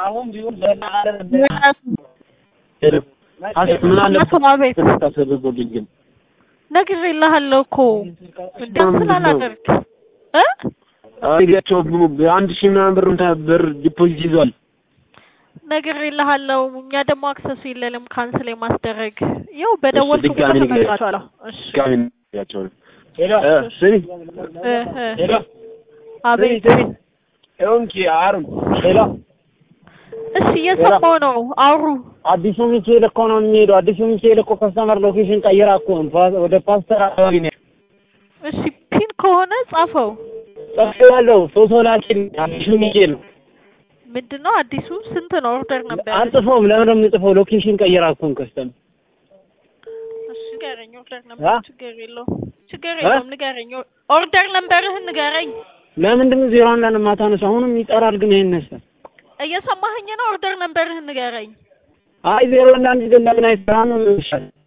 አሁን ቢሆን ለማለት ምን አለ አቤት ታሰብጎልኝ ግን ነግሬልሃለሁ እኮ እንደም ስላላደርግ እ አይጋቸው አንድ ሺህ ምናምን ብር እንትን ብር ዲፖዚት ይዟል። ነግሬልሃለሁ። እኛ ደግሞ አክሰሱ የለንም ካንስል የማስደረግ ይኸው በደወልኩ ቁጥር ድጋሚ ንገረኝ። ተመልሷል። እሺ ድጋሚ ያቸው ሄሎ ስሚ እ እ ሄሎ አቤት ስሚ እንኪ አሩን ሄሎ እሺ እየሰማሁ ነው። አውሩ አዲሱ ሚካኤል እኮ ነው የሚሄደው። አዲሱ ሚካኤል እኮ ከስተመር ሎኬሽን ቀይራ እኮ ነው ፓ- ወደ ፓስተር አካባቢ ነው እሺ ፒን ከሆነ ጻፈው። ጽፌዋለሁ። ፎቶ ላኪልኝ። አዲሱ ሚካኤል ነው። ምንድን ነው አዲሱ ስንት ነው ኦርደር ነበር? አንጽፈውም። ለምን ነው የምጽፈው? ሎኬሽን ቀይራ እኮ ነው ከስተመር እሺ ንገረኝ። ኦርደር አ? ነበር ችግር የለውም ችግር የለውም ንገረኝ። ኦርደር ነምበርህን ንገረኝ። ለምንድን ነው ዜሮ አንዳንድ ማታነሱ? አሁንም ይጠራል ግን ይሄን ነሳ እየሰማኸኝ ነው? ኦርደር ነምበርህን ንገረኝ። አይ ዜሮ አንዳንድ ግን ለምን አይሰራም? ይሻል